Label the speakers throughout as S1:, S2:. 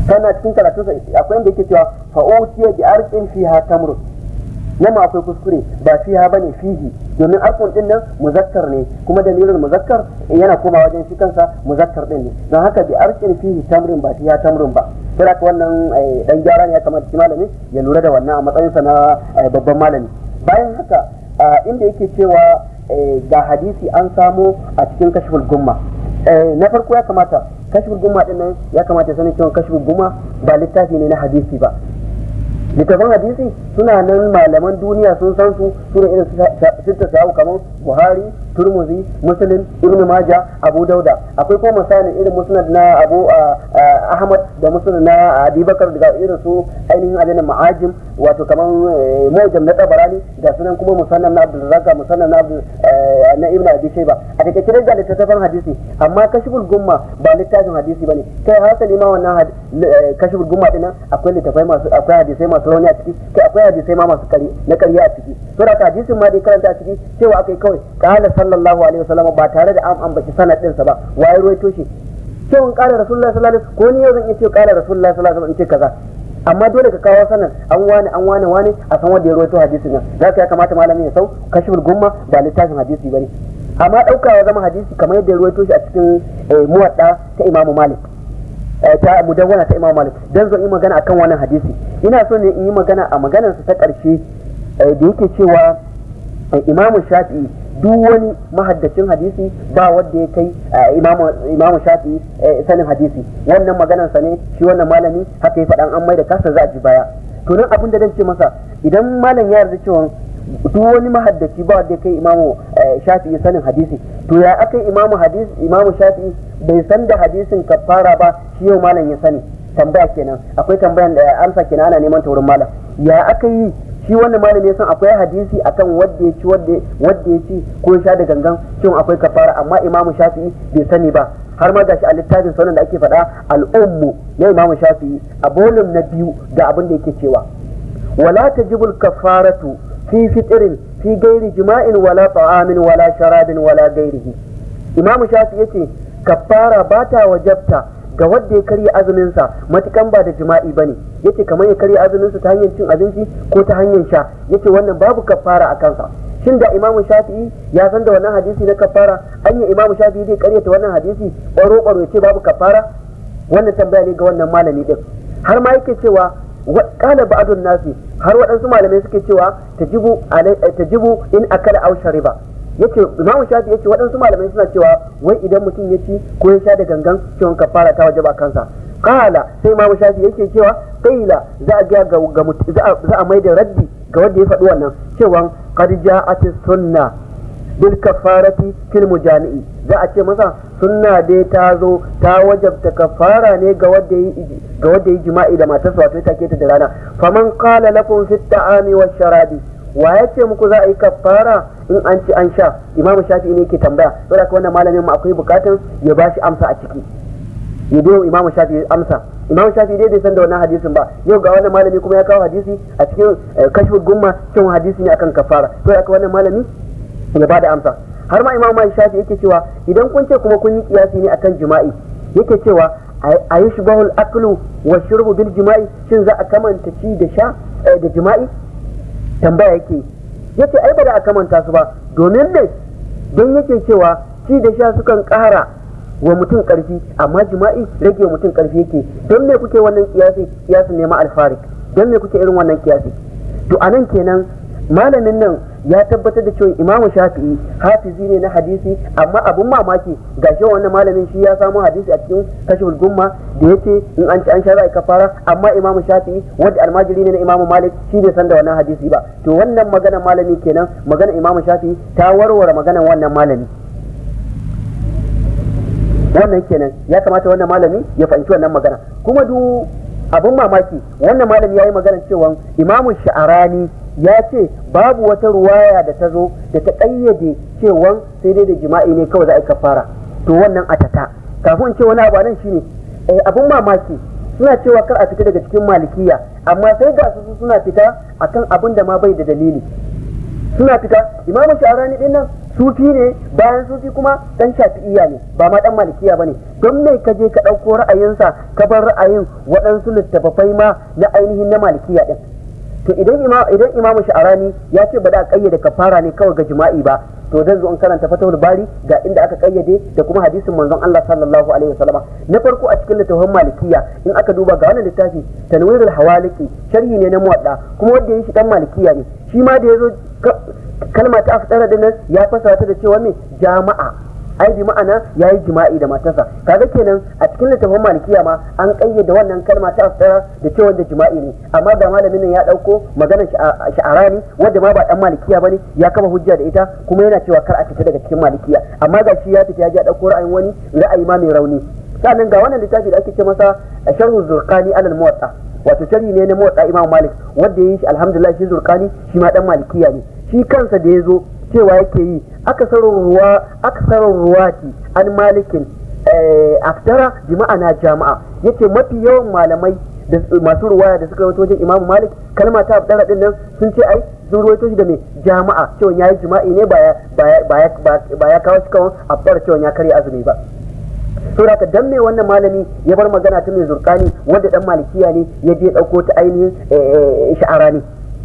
S1: kana cikin karatu akwai inda yake cewa fa'utiya bi arqin fiha tamrun nan ma akwai kuskure ba fiha bane fihi domin arkun din nan muzakkar ne kuma dalilin muzakkar yana koma wajen shi kansa muzakkar din ne don haka bi arqin fihi tamrin ba fiha tamrun ba sai haka wannan dan gyara ne ya kamata shi malami ya lura da wannan a matsayinsa na babban malami bayan haka inda yake cewa ga hadisi an samo a cikin kashful gumma na farko ya kamata kashful gumma din nan ya kamata sanin cewa kashful gumma ba littafi ne na hadisi ba littafin hadisi suna nan malaman duniya sun san su suna irin sitta sahu kamar buhari turmuzi muslim ibn maja abu dauda akwai kuma misalin irin musnad na abu ahmad da musnad na abubakar daga irin su ainihin adana ma'ajim wato kamar mujam na tabarani ga sunan kuma musannam na abdul razak musannam na na ibn abi shayba a take kiran da littafin hadisi amma kashful gumma ba littafin hadisi bane kai hasali ma wannan kashful gumma dinan akwai littafai masu akwai hadisai masu rauni a ciki kai akwai hadisai ma masu kari na kariya a ciki to da hadisin ma dai karanta a ciki cewa akai kawai qala sallallahu alaihi wasallam ba tare da an ambaci sanadin sa ba waye ruwaito shi cewa qala rasulullahi sallallahu alaihi wasallam ko ni yau zan iya ce qala rasulullahi sallallahu alaihi wasallam in ce kaza amma dole ka kawo sanan an wani an wani wani a san wanda ya rawaito hadisin nan zaka ya kamata malamin ya sau kashful gumma ba littafin hadisi bane amma daukawa zama hadisi kamar yadda ya rawaito shi a cikin muwadda ta imamu malik ta mudawwana ta Imam Malik dan zan yi magana akan wannan hadisi ina so ne in yi magana a maganar sa ta karshe da yake cewa Imam Shafi'i duk wani mahaddacin hadisi ba wanda ya kai Imam Shafi'i sanin hadisi wannan maganar sa ne shi wannan malami haka ya faɗan an mai da kasa za a ji baya to nan abin da zan ce masa idan malam ya yarda cewa duk wani mahaddaci ba wanda ya kai imamu shafi'i sanin hadisi to ya aka imamu hadisi imamu shafi'i bai san da hadisin kafara ba shi yau malam ya sani tambaya kenan akwai tambayan da amsa kenan ana neman ta wurin malam ya aka yi shi wannan malam ya san akwai hadisi akan wanda ya ci wanda ya ci ko ya sha da gangan cin akwai kafara amma imamu shafi'i bai sani ba har ma gashi a littafin sunan da ake faɗa al'ummu na imamu shafi'i a bolum na biyu ga abin da yake cewa wala tajibul kafaratu في فطر في غير جماع ولا طعام ولا شراب ولا غيره إمام شافعي yace kafara bata wajabta ga wanda ya karya azumin sa matukan ba da jima'i bane yace kamar ya karya azumin sa ta hanyar cin abinci ko ta hanyar sha yace wannan babu kafara a kansa shin da Imam Shafi'i ya san da wannan hadisi na kafara anya Imam Shafi'i zai karyata wannan hadisi ƙwaro ƙwaro yace babu kafara wannan tambaya ne ga wannan malami din har ma yake cewa kala ba'dun nasi har waɗansu malamai suke cewa tajibu tajibu in akala aw shariba yace imamu shafi yace waɗansu malamai suna cewa wai idan mutum ya ci ko ya sha da gangan cewa kafara ta wajaba kansa kala sai imamu shafi yake cewa kaila za a ga ga za a mai da raddi ga wanda ya faɗi wannan cewa qad ja'at sunna bil kafarati fil mujami'i za a ce masa sunna dai ta zo ta wajabta kafara ne ga wanda yi ga wanda yi jima'i da matarsa wato take ta da rana faman qala lakum fit ta'ami wash sharabi wa ya ce muku za a yi kafara in an ci an sha imamu shafi'i ne ke tambaya saboda haka wannan malamin mu akwai bukatun ya bashi amsa a ciki ya biyo imamu shafi'i amsa imamu shafi'i dai bai san da wannan hadisin ba yau ga wannan malami kuma ya kawo hadisi a cikin kashful gumma cewa hadisi ne akan kafara to haka wannan malami ya ba da amsa har ma imam mai shafi yake cewa idan kun ce kuma kun yi kiyasi ne akan jima'i yake cewa a yi shubahul aklu wa shurbu bil jima'i shin za a kamanta ci da sha da jima'i tambaya yake yace ai ba da a kamanta su ba domin ne don yake cewa ci da sha sukan ƙara wa mutum ƙarfi amma jima'i rage wa mutum ƙarfi yake don me kuke wannan kiyasi kiyasin ne ma alfarik don me kuke irin wannan kiyasi to anan kenan malamin nan ya tabbatar da cewa imamu shafi'i hafizi ne na hadisi amma abun mamaki ga shi wannan malamin shi ya samu hadisi a cikin kashful gumma da yace in an ci an sha za kafara amma imamu shafi'i wanda almajiri ne na imamu malik shi bai san da wannan hadisi ba to wannan magana malami kenan magana imamu shafi'i ta warware maganan wannan malami wannan kenan ya kamata wannan malami ya fahimci wannan magana kuma du abun mamaki wannan malami ya yi magana cewa imamu sha'arani ya ce babu wata ruwaya da ta zo da ta ƙayyade cewa sai dai da jima'i ne kawai za a yi kafara to wannan ataka kafin ce wani abu nan shine abun mamaki suna cewa kar a fita daga cikin malikiya amma sai ga su suna fita akan abin da ma bai da dalili suna fita imamu sha'arani din nan sufi ne bayan sufi kuma dan shafi'iya ne ba ma dan malikiya bane don me ka je ka ɗauko ra'ayinsa ka bar ra'ayin waɗansu littattafai ma na ainihin na malikiya din to idan idan imamu sha'arani ya ce ba da kayyade kafara ne kawai ga jima'i ba to dan zo in karanta fatawul bari ga inda aka kayyade da kuma hadisin manzon Allah sallallahu alaihi wasallam na farko a cikin littafin malikiya in aka duba ga wannan littafi tanwirul hawaliki sharhi ne na muwadda kuma wanda ya shi dan malikiya ne shi ma da yazo kalma ta afdara din nan ya fasara ta da cewa me jama'a ai bi ma'ana yayi jima'i da matarsa kaga kenan a cikin littafin malikiya ma an kayyade wannan kalma ta afdara da cewa da jima'i ne amma da malamin nan ya dauko maganar sha'arani wanda ma ba dan malikiya bane ya kama hujja da ita kuma yana cewa kar a fita daga cikin malikiya amma ga shi ya fita ya ji dauko ra'ayin wani ra'ayi ma mai rauni sannan ga wannan littafi da ake ce masa sharhu zurqani alal muwatta wato sharhi ne na muwatta imam malik wanda yayi shi alhamdulillah shi zurqani shi ma dan malikiya ne shi kansa da yazo cewa yake yi akasarin ruwa akasarin ruwati an malikin aftara bi ma'ana jama'a yace mafi yawan malamai da masu ruwaya da suka rawaito wajen imamu malik kalma ta aftara din nan sun ce ai sun rawaito shi da mai jama'a cewa yayi jima'i ne ba ya kawo shi kawai aftara cewa ya karya azumi ba saboda haka dan me wannan malami ya bar magana ta mai zurkani wanda dan malikiya ne ya je dauko ta ainihin sha'arani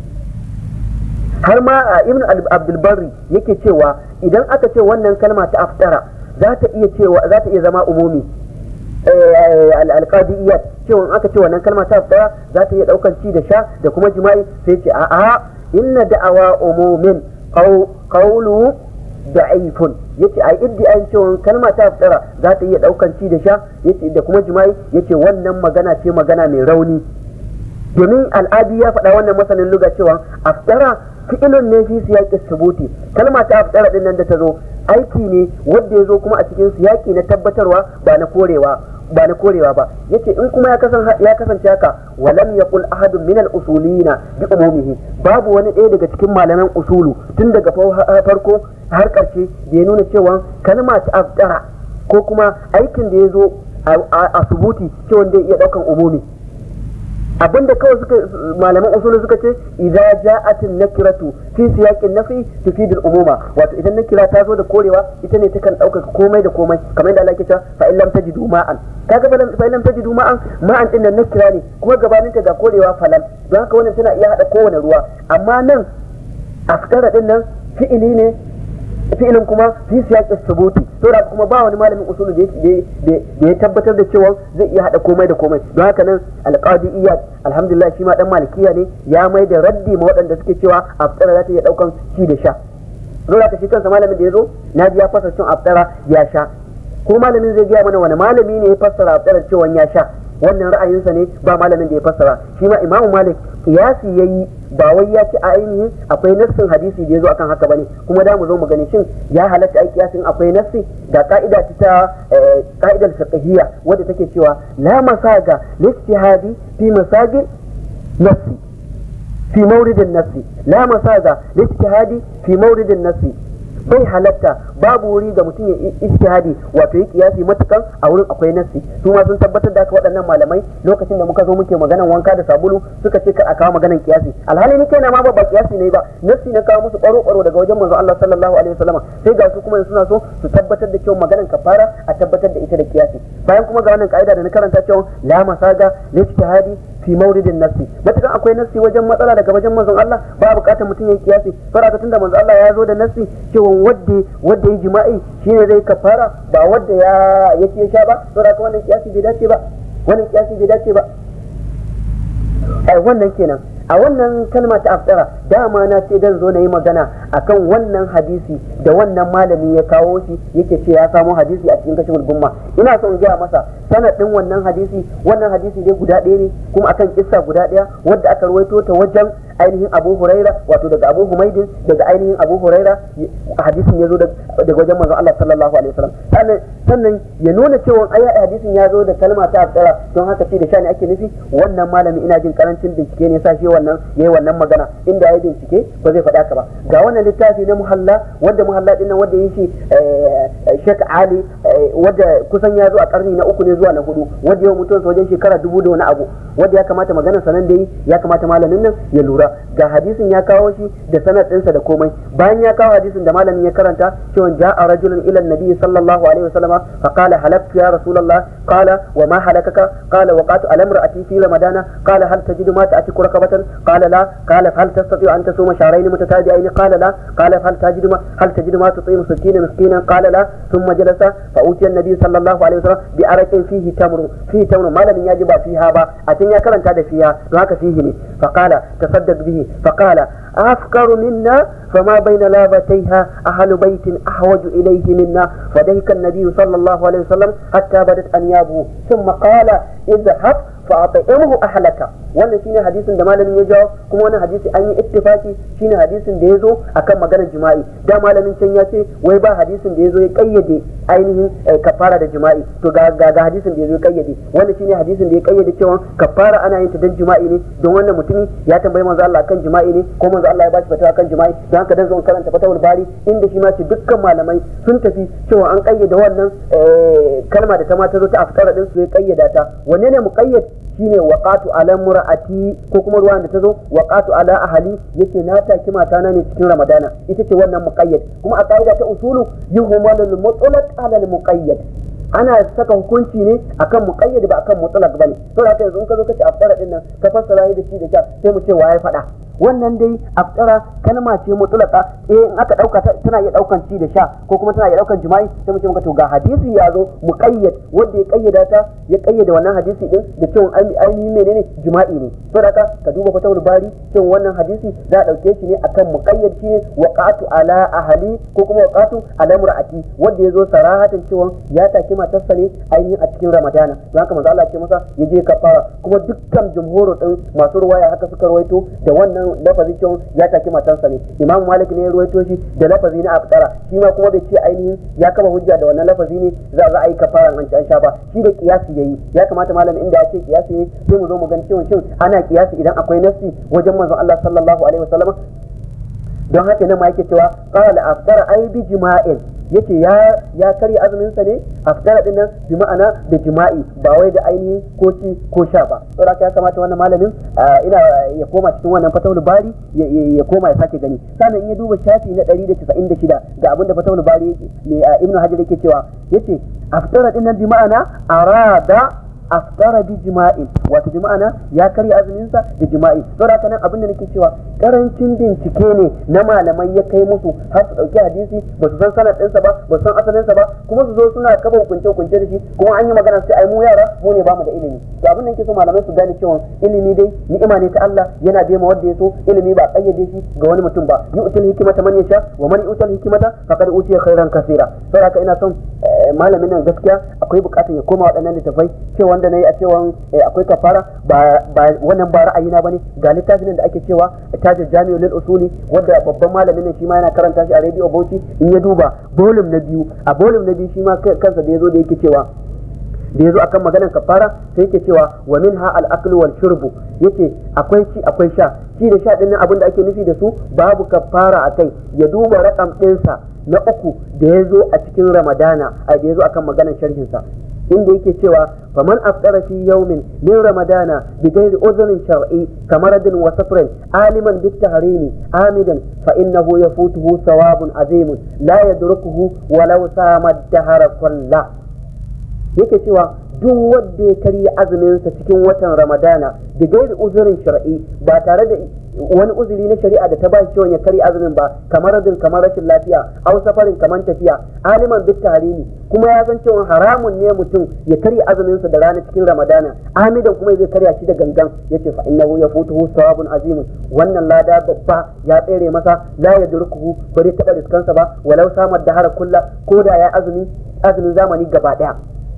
S1: har ma ibn abdulbarri yake cewa idan aka ce wannan kalma ta aftara za ta iya cewa za ta iya zama umumi alqadiyyat cewa aka ce wannan kalma ta aftara za ta iya daukan ci da sha da kuma jima'i sai ce a'a inna da'awa umumin qawlu da'ifun yace ai iddiayin cewa kalma ta aftara za ta iya daukan ci da sha yace da kuma jima'i yace wannan magana ce magana mai rauni domin al'adi ya faɗa wannan masanin luga cewa aftara fi'ilun ne fi siyaqi subuti kalma ta aftara din nan da ta zo aiki ne wanda ya zo kuma a cikin siyaki na tabbatarwa ba na korewa ba na korewa ba yace in kuma ya kasance ya kasance haka walam yaqul ahadun min al-usulina bi umumihi babu wani ɗaya daga cikin malaman usulu tun daga farko har ƙarshe da ya nuna cewa kalma ta aftara ko kuma aikin da ya zo a subuti cewa zai iya ɗaukan umumi abinda kawai suka malaman usulu suka ce idza ja'atin nakiratu fi siyaqin nafi tufidul umuma wato idan nakira ta zo da korewa ita ne takan ɗaukaka komai da komai kamar yadda Allah ke cewa fa in lam tajidu ma'an kaga fa in lam tajidu ma'an ma'an din nan nakira ne kuma gabanin ta ga korewa falan don haka wannan tana iya hada kowane ruwa amma nan askara din nan fi'ili ne fi'ilin kuma fi siyaqis subuti to da kuma ba wani malamin usulu da ya tabbatar da cewa zai iya hada komai da komai don haka nan alqadi iyad alhamdulillah shi ma dan malikiya ne ya mai da raddi ma waɗanda suke cewa aftara za ta iya daukan ci da sha don haka shi kansa malamin da ya zo na ji ya fasa cin aftara ya sha ko malamin zai gaya mana wani malami ne ya fassara aftara cewa ya sha wannan ra'ayinsa ne ba malamin da ya fassara shi ma imamu malik kiyasi yayi ba wai ya ci a ainihin akwai nassin hadisi da ya zo akan haka bane kuma da mu zo mu gani shin ya halatta ai kiyasin akwai nassi ga ka'ida ta ka'idar fiqhiyya wadda take cewa la masaga lijtihadi fi masagi nassi fi mawridin nassi la masaga lijtihadi fi mawridin nassi bai halatta babu wuri da mutum ya ijtihadi wato yi kiyasi matukan a wurin akwai nassi su ma sun tabbatar da haka waɗannan malamai lokacin da muka zo muke maganan wanka da sabulu suka ce kar a kawo maganan kiyasi alhali ni kaina ma ba ba kiyasi ne ba nassi na kawo musu ƙwaro ƙwaro daga wajen manzo Allah sallallahu alaihi wasallam sai ga su kuma suna so su tabbatar da cewa maganan kafara a tabbatar da ita da kiyasi bayan kuma ga wannan ka'ida da na karanta cewa la masaga lijtihadi fi mauridin nassi matukan akwai nassi wajen matsala daga wajen manzon Allah ba bukatar mutum ya kiyasi saboda tunda manzon Allah ya zo da nassi cewa wadda wadda ya jima'i shine zai kafara ba wadda ya yake ya sha ba saboda wannan kiyasi bai dace ba wannan kiyasi bai dace ba ai wannan kenan a wannan kalma ta aftara dama na ce dan zo na yi magana akan wannan hadisi da wannan malami ya kawo shi yake ce ya samo hadisi a cikin kashiful gumma ina so in gaya masa sanadin wannan hadisi wannan hadisi dai guda ɗaya ne kuma akan kissa guda ɗaya wadda aka rawaito ta wajen ainihin Abu Huraira wato daga Abu Humaydin daga ainihin Abu Huraira hadisin ya zo daga wajen manzon Allah sallallahu alaihi wasallam sannan sannan ya nuna cewa ai hadisin ya zo da kalma ta aftara don haka ce da shani ake nufi wannan malami ina jin karancin bincike ne sa shi wannan yayi wannan magana inda yayi bincike ba zai faɗa ka ba ga wannan littafi na muhalla wanda muhalla din nan wanda yake Sheikh Ali wanda kusan ya zo a karni na uku ne zuwa na hudu wanda yau mutum wajen shekara dubu da wani abu wanda ya kamata maganar sanan da yi ya kamata malamin nan ya lura ga hadisin ya kawo shi da sanad ɗinsa da komai bayan ya kawo hadisin da malamin ya karanta cewa ja'a rajulun ila nabi sallallahu alaihi wasallama fa qala halaktu ya rasulullah qala wa ma halakaka qala waqatu ala imra'ati fi ramadana qala hal tajidu ma ta'tiku rakabatan qala la qala hal tastati an tasuma shahrayn mutatabi'ain qala la qala hal tajidu ma hal tajidu ma tutim 60 miskinan qala la thumma jalasa fa utiya an-nabi sallallahu alaihi wasallam bi araqin fihi tamru fihi tamru malamin ya ji ba fiha ba a tun ya karanta da fiha don haka fihi ne fa qala tasaddaq bihi fa qala afkaru minna فما بين لابتيها أهل بيت أحوج إليه منا فديك النبي صلى الله عليه وسلم حتى بدت أنيابه ثم قال اذهب فأطعمه أهلك wannan shine hadisin da malamin ya jawo kuma wannan hadisi an yi ittifaki shine hadisin da ya zo akan maganar jima'i da malamin can ya ce wai ba hadisin da ya zo ya kayyade ainihin kafara da jima'i to ga ga hadisin da ya zo ya kayyade wannan shine hadisin da ya kayyade cewa kafara ana yin ta dan jima'i ne don wannan mutumi ya tambayi manzo Allah akan jima'i ne ko manzo Allah ya bashi fatawa akan jima'i don haka dan zo karanta fatawul bari inda shi ma ce dukkan malamai sun tafi cewa an kayyade wannan kalma da ta ma ta zo ta afkara din su ya kayyada ta wanne ne muqayyad shine waqatu ala mura'ati ko kuma ruwan da ta zo waqatu ala ahli yace na taki mata na ne cikin ramadana ita ce wannan muqayyad kuma a kaida ta usulu yuhmalul mutlaq ala al muqayyad ana saka hukunci ne akan muqayyad ba akan mutlaq bane to haka yanzu in ka zo kace aftara din nan ka fassara da shi da sha sai mu ce waye faɗa wannan dai aftara kalma ce mutulaka eh in aka dauka tana iya daukan ci da sha ko kuma tana iya daukan jima'i sai mu ce maka to ga hadisi ya zo muqayyad wanda ya kayyada ta ya kayyada wannan hadisi din da cewa ainihin menene jima'i ne to da ka duba fatawul bari cewa wannan hadisi za a dauke shi ne akan muqayyad shine waqatu ala ahli ko kuma waqatu ala mur'ati wanda ya zo sarahatan cewa ya taki matarsa ne ainihin a cikin ramadana don haka manzo Allah ce masa ya je kafara kuma dukkan jumhuru din masu ruwaya haka suka rawaito da wannan wannan lafazi cewa ya taki matansa ne imam malik ne ya ruwaito shi da lafazi na aftara shi ma kuma bai ce ainihin ya kama hujja da wannan lafazi ne za a yi kafaran an an sha ba shi da kiyasi yayi ya kamata malam inda ya ce kiyasi ne sai mu zo mu gani cewa shin ana kiyasi idan akwai nafsi wajen manzon Allah sallallahu alaihi wasallam don haka nan ma yake cewa qala aftara ai bi jima'in yace ya ya karya azumin sa ne aftara din nan bi ma'ana da jima'i ba wai da ainihin ko ci ko sha ba saboda ya kamata wannan malamin ina ya koma cikin wannan fatawul bari ya koma ya sake gani sannan in ya duba shafi na 196 ga abin da fatawul bari yake ne ibnu hajar yake cewa yace aftara din nan bi ma'ana arada aftara bi jima'in wato bi ma'ana ya karya azumin sa da jima'i saboda haka nan abin da nake cewa karancin bincike ne na malamai ya kai musu har su dauki hadisi ba su san sanad ɗinsa ba ba su san asalin sa ba kuma su zo suna kafa hukunce hukunce da shi kuma an yi magana sai ai mu yara mu ne bamu da ilimi to abin da nake so malamai su gane cewa ilimi dai ni'ima ne ta Allah yana bai ma wanda ya so ilimi ba kayyade shi ga wani mutum ba yu'til hikmata man yasha wa man yu'tal hikmata faqad utiya khairan kaseera saboda haka ina son malamin nan gaskiya akwai bukatar ya koma waɗannan littafai cewa wanda na yi a cewa akwai kafara ba wannan ba ra'ayina bane ga littafin da ake cewa tajir jami'u lil usuli wanda babban malamin nan shi ma yana karanta shi a radio Bauchi in ya duba volume na biyu a volume na biyu shi ma kansa da yazo da yake cewa da yazo akan maganar kafara sai yake cewa wa minha al aklu wal shurbu yace akwai ci akwai sha ci da sha din nan abin da ake nufi da su babu kafara akai ya duba rakam ɗinsa na uku da ya zo a cikin ramadana a da ya zo akan maganar sharhinsa inda yake cewa faman aftara fi yawmin min ramadana bi ghairi udhrin shar'i kamaradin wa safrin aliman bit tahrimi amidan fa innahu yafutuhu thawabun azimun la yadrukuhu walau sama dahara kullah yake cewa duk wanda ya karya azuminsa cikin watan ramadana da gairi uzurin shar'i ba tare da wani uzuri na shari'a da ta ba shi cewa ya karya azumin ba kamar radin kamar rashin lafiya au safarin kamar tafiya aliman bit tahrimi kuma ya san cewa haramun ne mutum ya karya azuminsa da rana cikin ramadana amidan kuma zai karya shi da gangan yace fa innahu yafutuhu sawabun azimun wannan lada babba ya tsere masa la yadrukuhu bare taba riskansa ba walau samar da hara kulla ko da ya azumi azumin zamani gaba daya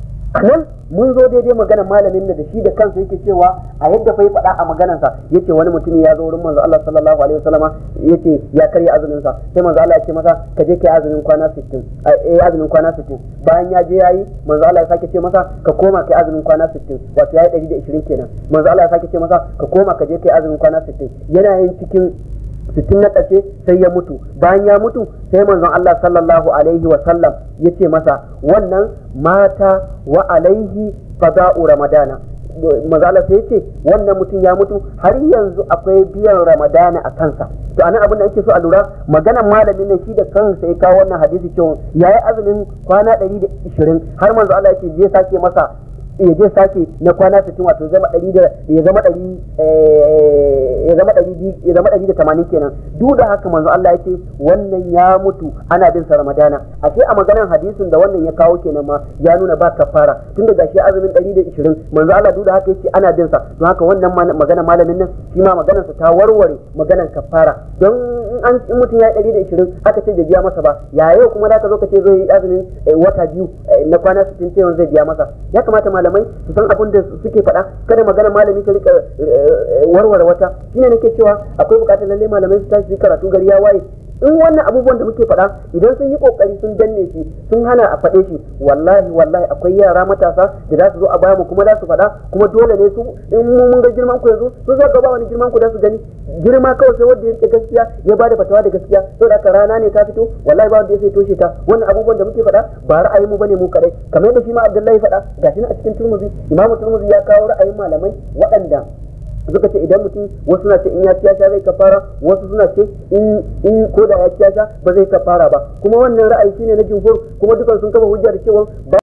S1: nan mun zo daidai magana malamin da shi da kansa yake cewa a yadda fa ya faɗa a maganarsa yace wani mutum ya zo wurin manzo Allah sallallahu alaihi wasallama yace ya karya azumin sa sai manzo Allah ya ce masa ka je kai azumin kwana 60 eh azumin kwana 60 bayan ya je yayi manzo Allah ya sake ce masa ka koma kai azumin kwana 60 wato yayi 120 kenan manzo Allah ya sake ce masa ka koma ka je kai azumin kwana 60 yana yin cikin sittin na ƙarshe sai ya mutu bayan ya mutu sai manzon Allah sallallahu alaihi wa sallam ya ce masa wannan mata wa alaihi fada'u ramadana maza Allah sai ce wannan mutum ya mutu har yanzu akwai biyan ramadana a kansa to anan abin da ake so a lura maganan malamin nan shi da kansa ya kawo wannan hadisi cewa yayi azumin kwana 120 har manzo Allah ya ce je sake masa ya je sake na kwana 60 wato zama 100 da ya zama 100 ya zama 100 ya zama 180 kenan duk da haka manzo Allah ya ce wannan ya mutu ana bin sa Ramadana ashe a maganar hadisin da wannan ya kawo kenan ma ya nuna ba kafara tunda gashi azumin 120 manzo Allah duk da haka yake ana bin sa don haka wannan magana malamin nan shi ma maganar sa ta warware maganar kafara don in an in mutum ya yi 120 aka ce bai biya masa ba ya yau kuma da ka zo ka ce zai yi azumin wata biyu na kwana 60 sai zai biya masa ya kamata malamai su san abin da suke faɗa kada magana malami ta rika warware wata shine nake cewa akwai bukatar lalle malamai su tashi karatu gari ya waye in wannan abubuwan da muke faɗa idan sun yi kokari sun danne shi sun hana a faɗe shi wallahi wallahi akwai yara matasa da za su zo a baya mu kuma za su faɗa kuma dole ne su in mun ga girman ku yanzu sun zo gaba wani girman ku da su gani girma kawai sai wanda ya gaskiya ya bada fatawa da gaskiya saboda haka rana ne ta fito wallahi ba wanda ya sai toshe ta wannan abubuwan da muke faɗa ba ra'ayin mu bane mu kadai kamar yadda shi ma Abdullahi faɗa gashi a cikin Turmuzi Imam Turmuzi ya kawo ra'ayin malamai waɗanda suka ce idan mutum wasu na ce in ya ci sha zai kafara wasu suna ce in in ko da ya ci sha ba zai kafara ba kuma wannan ra'ayi shine na jumhur kuma dukan sun kafa hujja da cewa